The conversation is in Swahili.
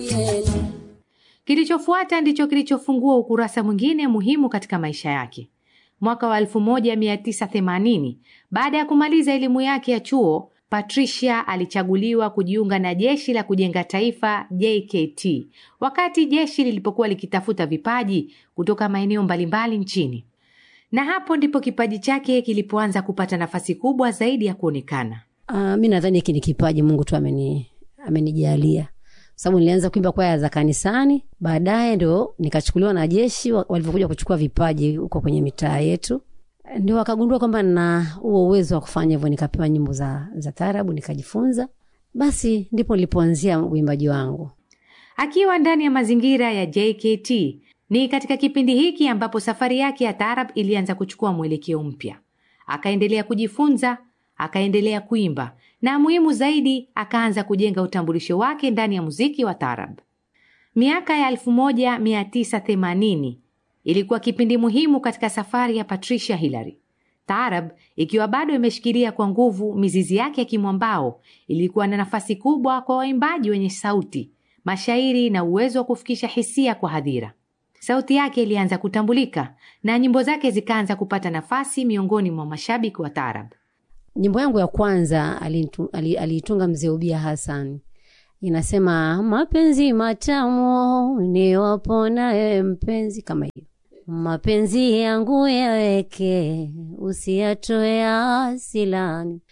Kilichofuata ndicho kilichofungua ukurasa mwingine muhimu katika maisha yake. Mwaka wa 1980 baada ya kumaliza elimu yake ya chuo, Patricia alichaguliwa kujiunga na jeshi la kujenga taifa JKT, wakati jeshi lilipokuwa likitafuta vipaji kutoka maeneo mbalimbali nchini, na hapo ndipo kipaji chake kilipoanza kupata nafasi kubwa zaidi ya kuonekana. Uh, mi nadhani hiki ni kipaji Mungu tu ameni amenijalia sababu nilianza kuimba kwaya za kanisani, baadaye ndo nikachukuliwa na jeshi walivyokuja kuchukua vipaji huko kwenye mitaa yetu, ndio wakagundua kwamba na huo uwezo wa kufanya hivyo, nikapewa nyimbo za, za taarabu nikajifunza, basi ndipo nilipoanzia uimbaji wangu. Akiwa ndani ya mazingira ya JKT, ni katika kipindi hiki ambapo safari yake ya taarab ilianza kuchukua mwelekeo mpya. Akaendelea kujifunza, akaendelea kuimba na muhimu zaidi, akaanza kujenga utambulisho wake ndani ya muziki wa taarab. Miaka ya 1980 ilikuwa kipindi muhimu katika safari ya Patricia Hillary. Taarab ikiwa bado imeshikilia kwa nguvu mizizi yake ya kimwambao, ilikuwa na nafasi kubwa kwa waimbaji wenye sauti, mashairi na uwezo wa kufikisha hisia kwa hadhira. Sauti yake ilianza kutambulika na nyimbo zake zikaanza kupata nafasi miongoni mwa mashabiki wa taarab. Nyimbo yangu ya kwanza aliitunga mzee Ubia Hassan, inasema mapenzi matamu ni waponaye mpenzi, kama hiyo mapenzi yangu yaweke usiyatoe asilani,